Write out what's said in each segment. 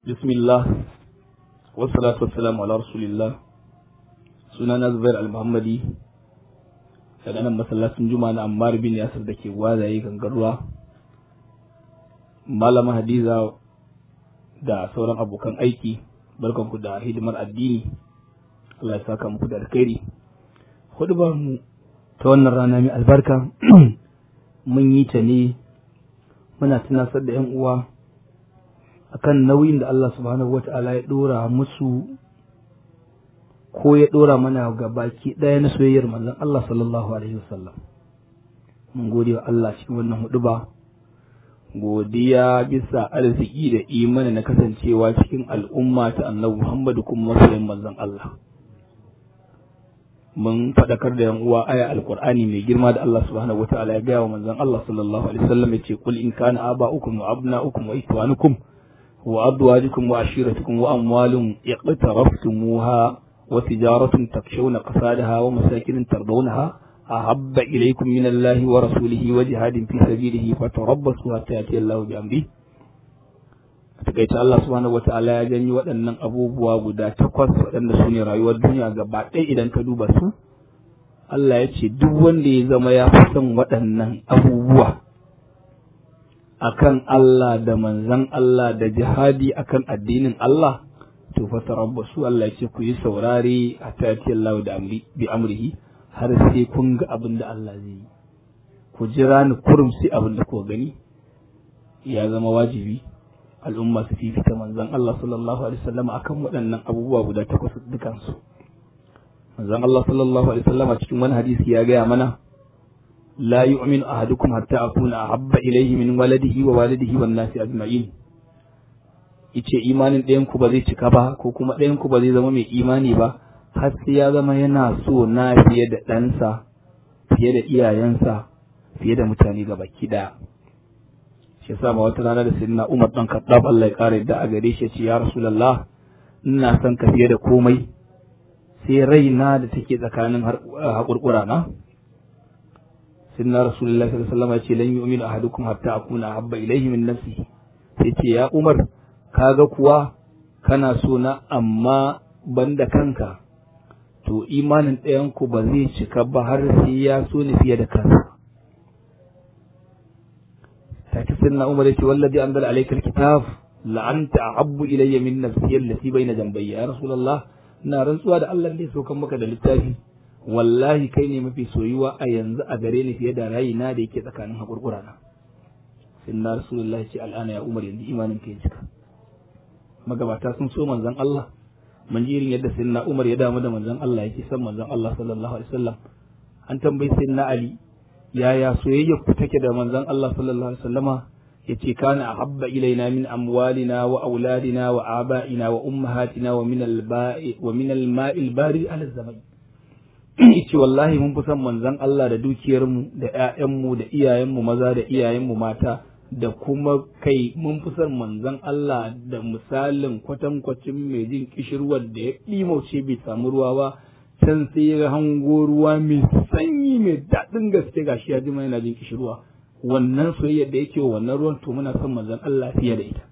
bismillah wassalatu wassalamu ala rasulillah sunana zubair al-muhammadi daga nan masallacin juma'a na ammar bin yasir da ke gwazaye gangarwa malama hadiza da sauran abokan aiki barkanku da hidimar addini Allah ya saka muku da alkhairi hudubar mu ta wannan rana mai albarka mun yi ta ne muna tunasar da 'yan uwa akan nauyin da Allah subhanahu wata'ala ya dora musu ko ya dora mana ga baki ɗaya na soyayyar manzon Allah sallallahu alaihi wasallam mun gode wa Allah cikin wannan huduba godiya bisa arziki da imani na kasancewa cikin al'umma ta annabi Muhammadu kuma masoyin manzon Allah mun faɗakar da yan uwa aya alqur'ani mai girma da Allah subhanahu wataala ya gaya wa manzon Allah sallallahu alaihi wasallam yace kul in kana aba'ukum wa abna'ukum wa ikhwanukum wa azwajukum wa ashiratukum wa amwalun iqtaraftumuha wa tijaratun takshawna qasadaha wa masakin tardawnaha ahabba ilaykum min Allahi wa rasulihi wa jihadin fi sabilihi fatarabbasu hatta yati Allahu bi amri takaice Allah subhanahu wata'ala ya janyi waɗannan abubuwa guda takwas waɗanda su ne rayuwar duniya gaba ɗaya idan ka duba su Allah ya ce duk wanda ya zama ya fi son waɗannan abubuwa akan Allah da manzan Allah da jihadi akan addinin Allah to fa tarabbasu Allah ya ce ku yi saurare a tati Allah da amri bi amrihi har sai kun ga abin da Allah zai yi ku jira ni kurum sai abin da ku gani ya zama wajibi al'umma su fifita manzon Allah sallallahu alaihi wasallam akan waɗannan abubuwa guda takwas dukansu manzon Allah sallallahu alaihi wasallam cikin wani hadisi ya gaya mana la yu'minu ahadukum hatta akuna ahabba ilayhi min waladihi wa walidihi wan nasi ajma'in yace imanin ɗayan ku ba zai cika ba ko kuma ɗayan ku ba zai zama mai imani ba har sai ya zama yana so na fiye da ɗansa fiye da iyayensa fiye da mutane gabaki ɗaya shi yasa ba wata rana da sayyidina Umar dan Khattab Allah ya kare da a gare shi ya ce ya Rasulullah ina son ka fiye da komai sai raina da take tsakanin haƙurƙura na sayyidina Rasulullah sallallahu alaihi wasallam ya ce lan yu'minu ahadukum hatta akuna habba ilayhi min nafsihi sai ce ya Umar kaga kuwa kana so na amma banda kanka to imanin ɗayan ku ba zai cika ba har sai ya so ni fiye da kansa take sunna umar yace wallazi anzala alayka alkitab la anta ahabbu ilayya min nafsi allati bayna jambayya ya rasulullah ina rantsuwa da Allah da ya saukan maka da littafi wallahi kai ne mafi soyuwa a yanzu a gare ni fiye da rayina da yake tsakanin hakurkura na sunna rasulullah ce al'ana ya umar yanzu imanin ka ya cika magabata sun so manzon Allah mun ji irin yadda sunna umar ya damu da manzon Allah yake son manzon Allah sallallahu alaihi wasallam an tambayi sunna ali yaya soyayya ku take da manzon Allah sallallahu alaihi wasallama yace kana ahabba ilaina min amwalina wa auladina wa aba'ina wa ummahatina wa min al-ba'i wa min al-ma'il bari ala zaman yace wallahi mun fi son manzon Allah da dukiyar mu da ƴaƴan mu da iyayen mu maza da iyayen mu mata da kuma kai mun fi son manzon Allah da misalin kwatankwacin mai jin kishirwar da ya ɗimauce bai samu ruwa ba can sai ya hango ruwa mai sanyi mai daɗin gaske gashi ya ji yana jin kishirwa wannan soyayya da yake wannan ruwan to muna son manzon Allah fiye da ita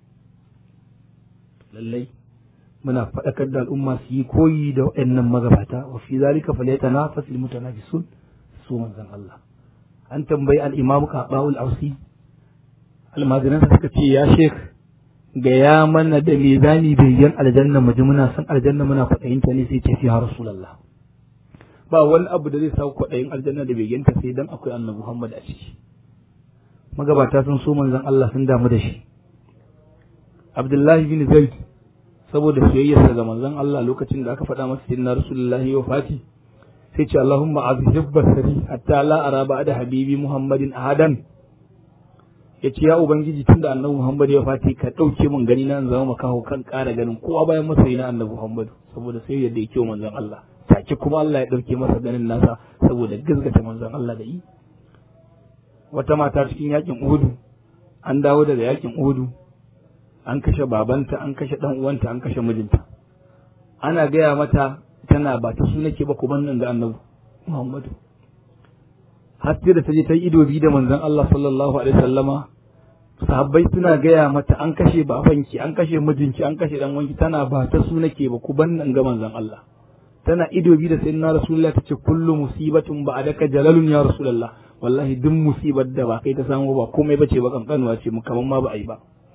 lallai muna faɗakar da al'umma su yi koyi da waɗannan magabata wa fi zalika falyatanafasul mutanafisun su manzon Allah an tambayi al-imamu Qaba'ul Ausi almajiransa suka ce ya shek gaya mana da me zani bayyan aljanna mu ji muna san aljanna muna kwaɗayin ta ne sai ce ya rasulullah ba wani abu da zai sa kwaɗayin aljanna da bayyan ta sai dan akwai annabi Muhammad a ciki magabata sun so manzon Allah sun damu da shi Abdullahi bin Zaid saboda soyayyarsa ga manzon Allah lokacin da aka faɗa masa sayyidina rasulullahi wa fati sai ce Allahumma azhib basari hatta la ara ba'da habibi Muhammadin ahadan ya ce ya ubangiji tunda annabi Muhammad ya fati ka ɗauke min gani na zama makaho kan ƙara ganin kowa bayan masoyi na annabi Muhammad saboda sai yadda yake manzon Allah take kuma Allah ya ɗauke masa ganin nasa saboda gazgata manzon Allah da yi wata mata cikin yakin Uhudu an dawo daga yakin Uhudu an kashe babanta an kashe dan uwanta an kashe mijinta ana gaya mata tana ba ta su nake ba ku nan da annabi Muhammadu har sai da ta je ta yi ido biyu da manzon Allah sallallahu alaihi wasallama sahabbai suna gaya mata an kashe babanki an kashe mijinki an kashe dan wanki tana ba ta su nake ba ku ban nan ga manzon Allah tana ido bi da sayyidina rasulullah tace kullu musibatun ba adaka jalalun ya rasulullah wallahi duk musibar da ba kai ta samu ba komai bace ba kankanuwa ce mu kaman ma ba ai ba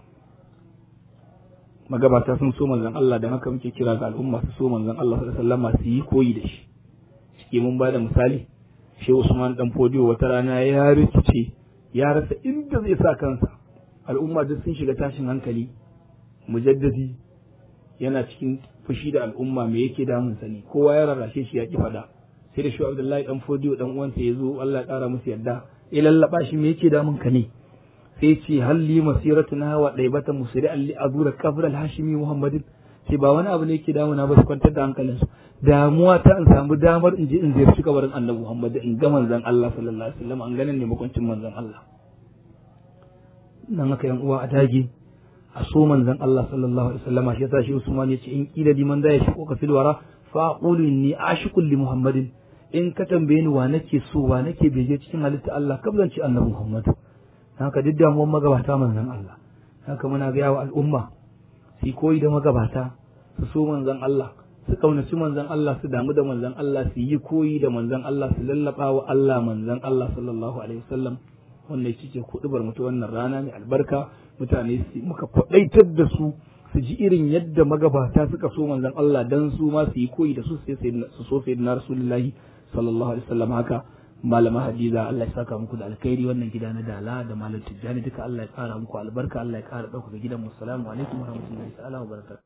magabata sun so manzon Allah da haka muke kira ga al'umma su so manzon Allah sallallahu alaihi wasallam su yi koyi da shi shi mun ba da misali Shehu Usman dan Fodiyo wata rana ya rikice ya rasa inda zai sa kansa al'umma duk sun shiga tashin hankali mujaddadi yana cikin fushi da al'umma me yake damun sa ne kowa ya rarrashe shi ya ki fada sai da Shehu Abdullahi dan Fodiyo dan uwansa ya zo Allah ya kara musu yadda ya lallaba shi me yake damun ka ne sai ce halli masiratuna wa daibata musri alli azura kabr al-hashimi muhammadin sai ba wani abu ne yake damuna ba su kwantar da hankalinsu damuwa ta in samu damar in je in ziyarci kabarin annabi Muhammad in ga manzon Allah sallallahu alaihi wasallam an ganin ne makwancin manzon Allah nan haka yan uwa a dage a so manzon Allah sallallahu alaihi wasallam shi yasa shi Usman ya ce in kila liman da ya shi ka filwara fa aqulu inni ashiqul li Muhammadin in ka tambaye ni wa nake so wa nake bege cikin halitta Allah kablan ci annabi Muhammad haka duk damuwar magabata manzon Allah haka muna ga wa al'umma su koyi da magabata su so manzon Allah su kaunaci manzon Allah su damu da manzon Allah su yi koyi da manzon Allah su lallaba wa Allah manzon Allah sallallahu alaihi wasallam wannan shi ce kudubar mutu wannan rana mai albarka mutane su muka kwadaitar da su su ji irin yadda magabata suka so manzon Allah dan su ma su yi koyi da su sai su so sayyidina rasulullahi sallallahu alaihi wasallam haka malama hadiza Allah ya saka muku da alkhairi wannan gida na dala da malam tijjani duka Allah ya kara muku albarka Allah ya kara dauka gidan mu assalamu alaikum warahmatullahi ta'ala wa barakatuh